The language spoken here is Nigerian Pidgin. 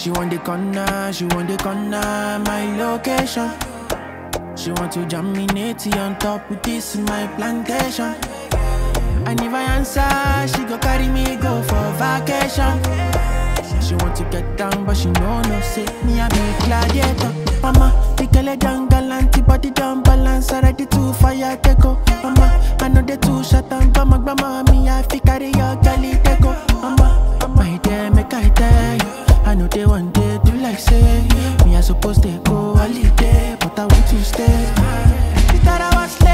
She want the corner, she want the corner, my location. She want to jam me natty on top with this in my plantation. And if I answer, she go carry me go for vacation. She want to get down, but she know no say me a be gladiator. Mama, the girl a down galanty, body down balance, already too fire take go. Mama, I know the two shot and go my grandma, me I fi carry your girlie take go. Mama, my dear, make I tell you, I know they one day do like say me I supposed to go holiday, but I want to stay. She thought I was